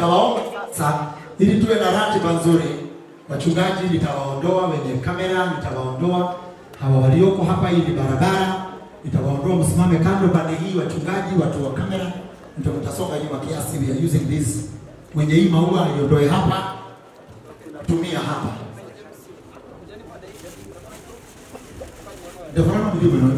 nitawaomba ili tuwe na ratiba nzuri. Wachungaji nitawaondoa, wenye kamera nitawaondoa, hawa walioko hapa, hii ni barabara, nitawaondoa, msimame kando pande hii, wachungaji, watu wa kamera, ndio mtasonga nyuma kiasi. We are using this. Mwenye hii maua iondoe hapa, tumia hapa. Ndio maana mjue bwana.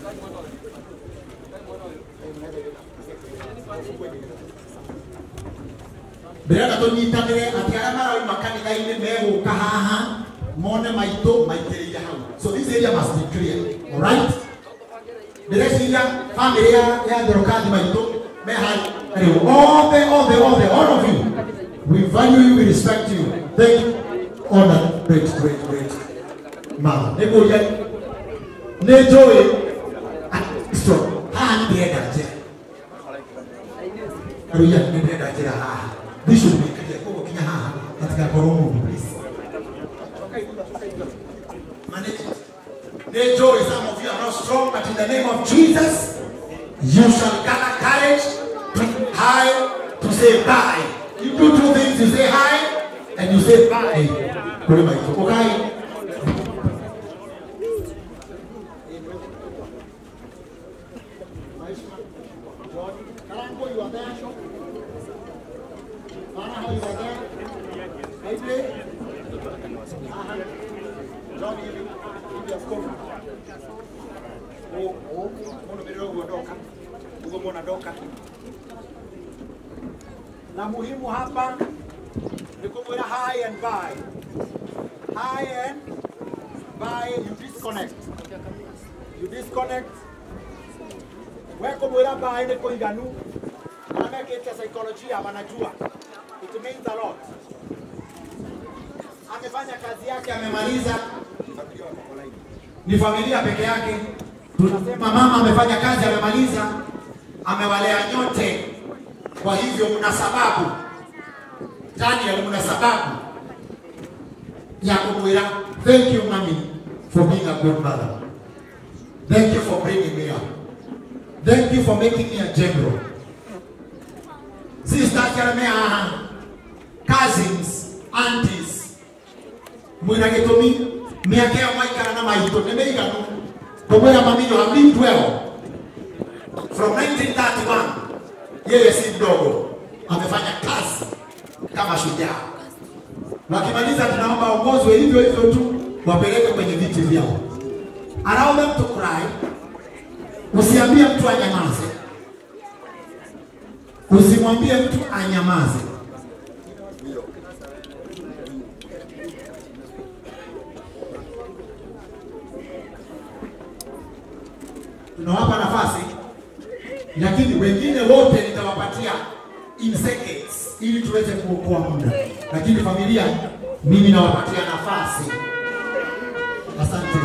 mbere tũnyitanĩre atĩ arĩa marauma kanitha-inĩ megũka haha mone maitũ maitĩrĩire hau so this area must be clear alright ndĩreciria family ya ya Therokathi maitũ me hai rĩu othe othe othe all of you we value you we respect you thank you all that great great great mama nĩkũria nĩ njũĩ Kristo haha nĩ ndĩrenda njĩra Haleluya, nĩ ndĩrenda njĩra haha bishop nĩkaria koguo kinya haha hatigakorwo mũndũ please Manage it. They joy, some of you are not strong, but in the name of Jesus, you shall gather courage to hi, to say bye. You do two things, you say hi, and you say bye. Kule maito. Okay? Kalango, you are there, Shop? Mama, how you are there? Maybe? John, hivi hivi askofu. Oh, oh, munumiriro guo ndoka. Uguo mwana ndoka. Na muhimu hapa ni kumwira hi and bye. Hi and bye, you disconnect. You disconnect. We kumwira bye ni kuiganu. Na mekite saikolojia wanajua. It means a lot. Amefanya kazi yake, amemaliza ni familia peke yake. Tunasema mama amefanya kazi, amemaliza, amewalea nyote. Kwa hivyo mna sababu, Daniel, mna sababu ya kumwira thank you mami for being a good mother. Thank you for bringing me up. Thank you for making me a general. Sisters Jeremiah, cousins, aunties, mwina gĩtũmi mĩaka ĩyo mwaikara na maitũ nĩ mĩiganu kũmwĩra mami you have lived well from 1931 yeye si mdogo amefanya kazi kama shujaa wakimaliza tunaomba ongozwe hivyo hivyo tu wapeleke kwenye viti vyao allow them to cry usiambie mtu anyamaze usimwambie mtu anyamaze tunawapa nafasi, lakini wengine wote nitawapatia in seconds ili tuweze kuokoa muda, lakini familia, mimi nawapatia nafasi. Asante.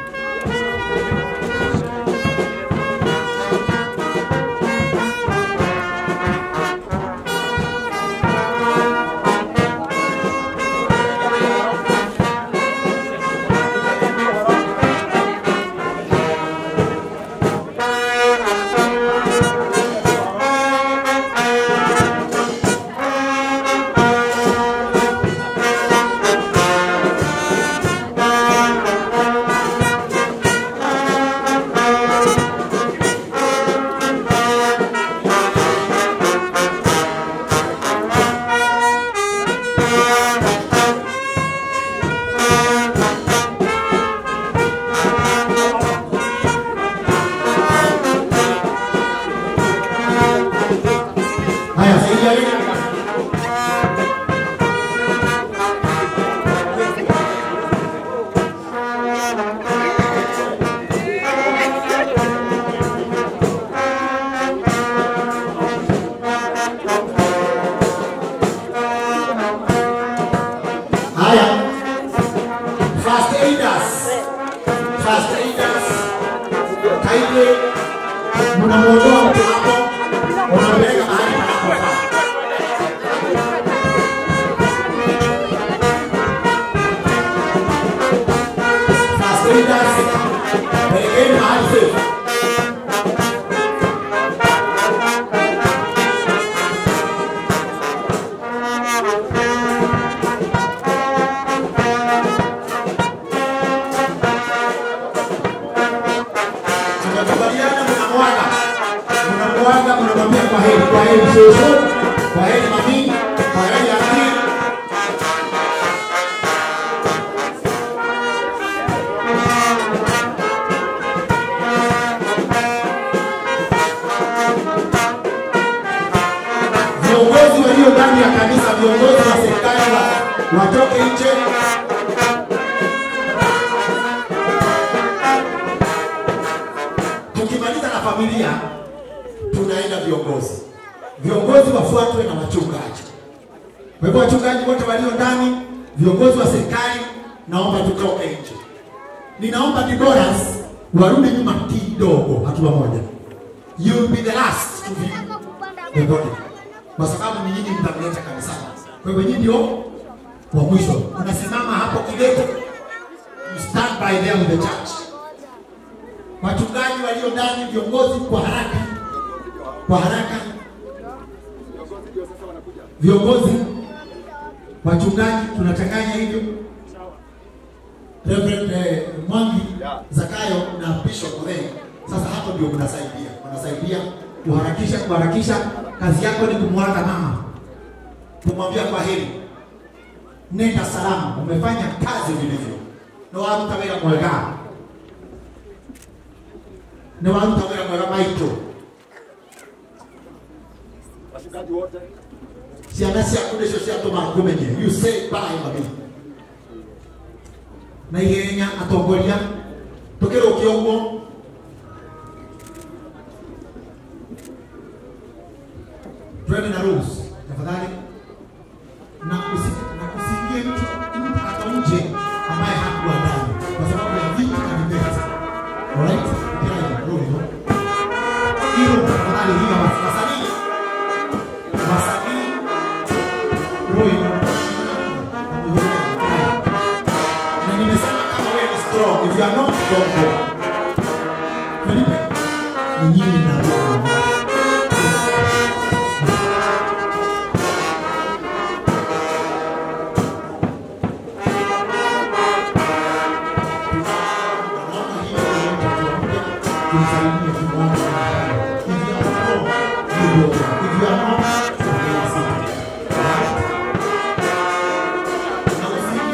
Haya, saidia wewe. Haya. First aiders. First aiders. Kindly mnamuondoa mtu hapo, unampeleka mahali panapofaa. First aiders, pelekeni mahali safe. watoke nje. Tukimaliza na familia, tunaenda viongozi. Viongozi wafuatwe na wachungaji. Kwa hivyo wachungaji wote walio ndani, viongozi wa serikali, naomba tutoke nje. Ninaomba Diboras warudi nyuma kidogo, hatua moja. You will be the last to be the body, kwa sababu ni nyinyi mtamleta kanisani. Kwa hivyo nyinyi ndio wa mwisho. Unasimama hapo kidete, you stand by there with the church. Wachungaji walio ndani, viongozi, kwa haraka, kwa haraka, viongozi, wachungaji, tunachanganya hivyo. Reverend eh, Mwangi Zakayo na Bishop Ole. Sasa hapo ndio mnasaidia, mnasaidia kuharakisha, kuharakisha. Kazi yako ni kumwaga mama, kumwambia kwa heri, nenda salama, umefanya kazi vilivyo, na waruta wĩra mwega, na waruta wĩra mwega maitũ Washikaji wote ciana ciaku nĩcio ciatũma ngũmenye you say bye mami na ihenya atongoria tũkĩrũkia ũguo twende na rules tafadhali na usi- na usiingie mtu mtu hata nje ambaye hakuwa ndani kwa sababu ya vita na vibeti alright kila hiyo rudi no hiyo tafadhali hiyo wasanii wasanii rudi no na nimesema kama wewe ni strong if you are not strong go Felipe ni nyinyi na roho Naona hiyo yote tuamke tumsalimie tuombe. If you are strong, you go. If you are not, you will sit. Right? Na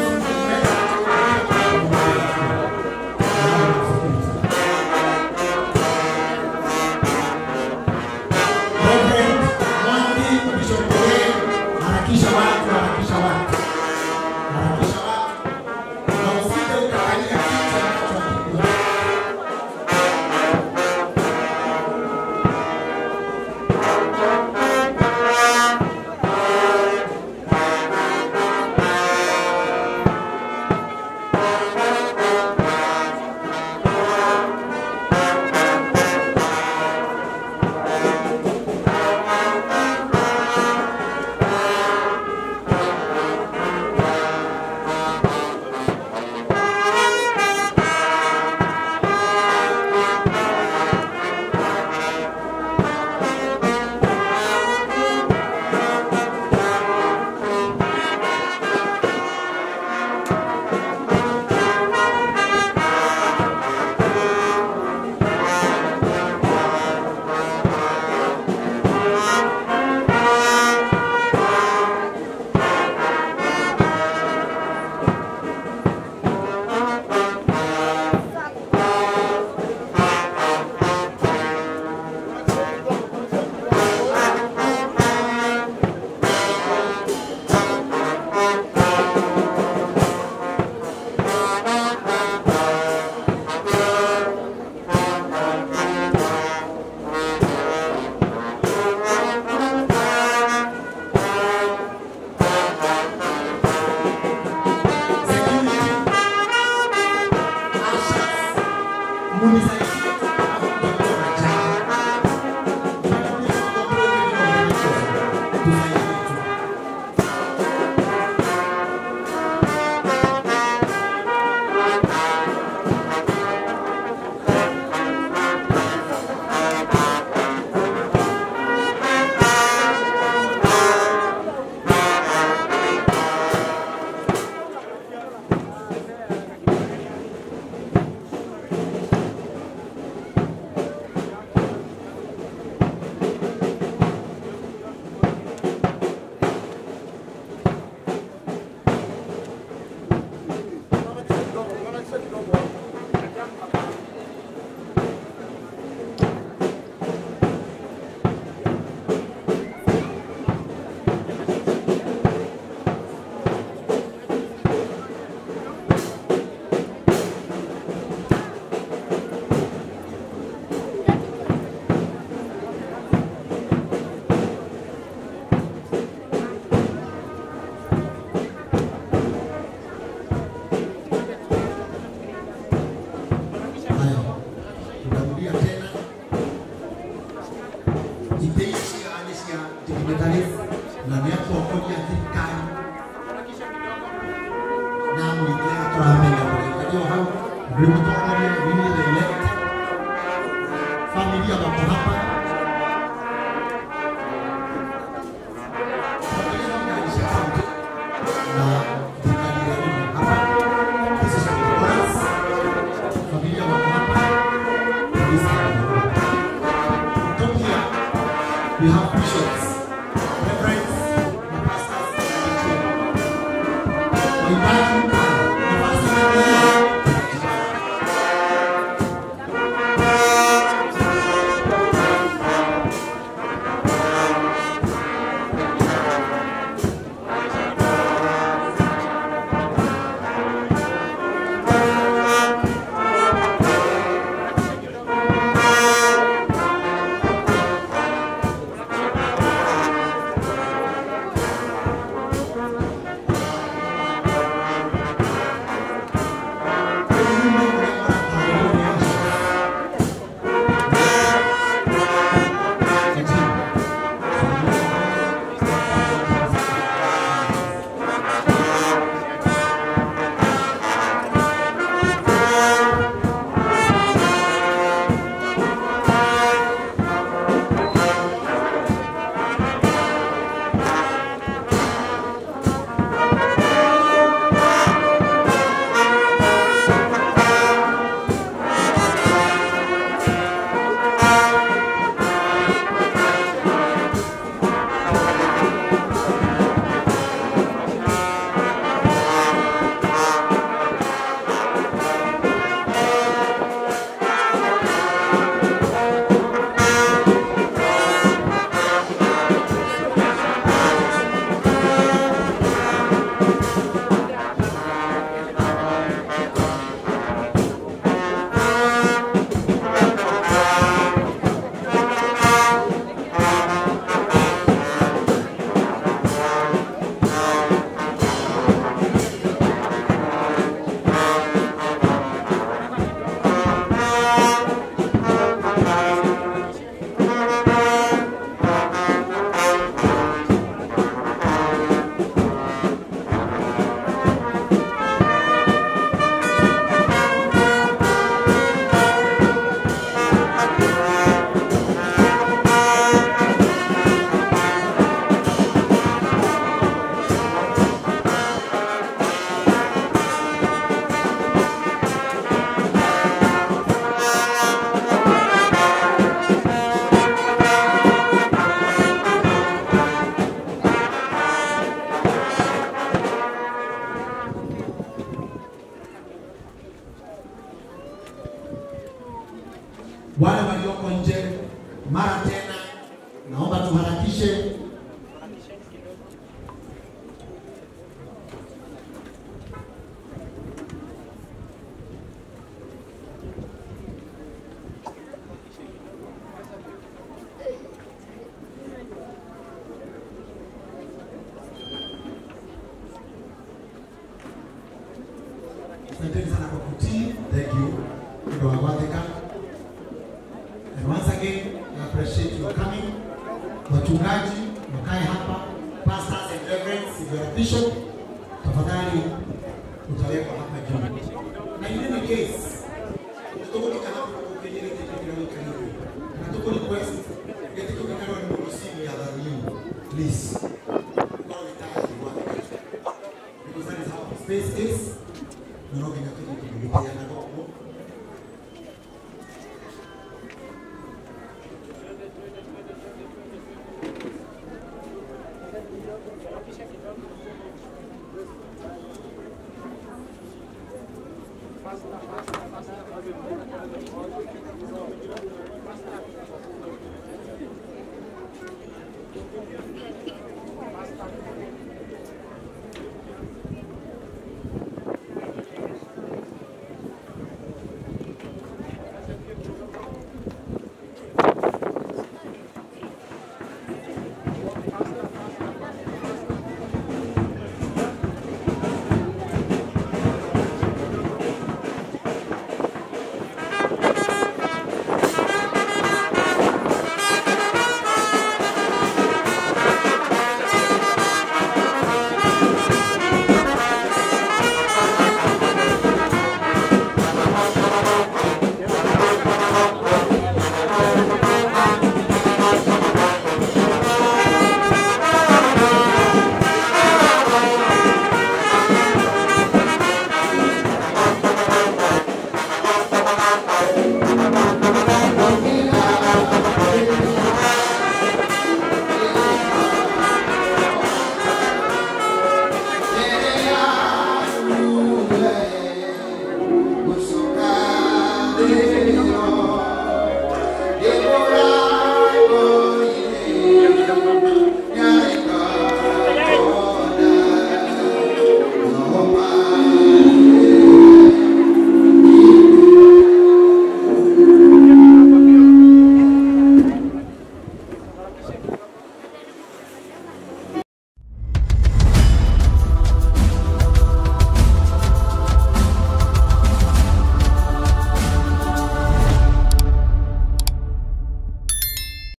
Reverend Mwangi Bishop Ole, harakisha watu, harakisha watu, harakisha watu, na usije ukakalia kiti ambacho hakikuwa. Tunahitaji nafasi ya wale walioko nje, mara tena naomba tuharakishe. Asanteni sana kwa kutii. Thank you. Ndio wagwathika. And once again, I appreciate your coming. Wachungaji wakae hapa, pastors and reverends, if you are a bishop, tafadhali utawekwa hapa juu. Na in any case, tutogolika hapa kwa kwenye kitu kinaweka hivi. Na tuko request kitu kinacho ni msimu ya dharura. Please. Kwa vitaki wa because that is how space is. Ndio ndio kinataka kujulikana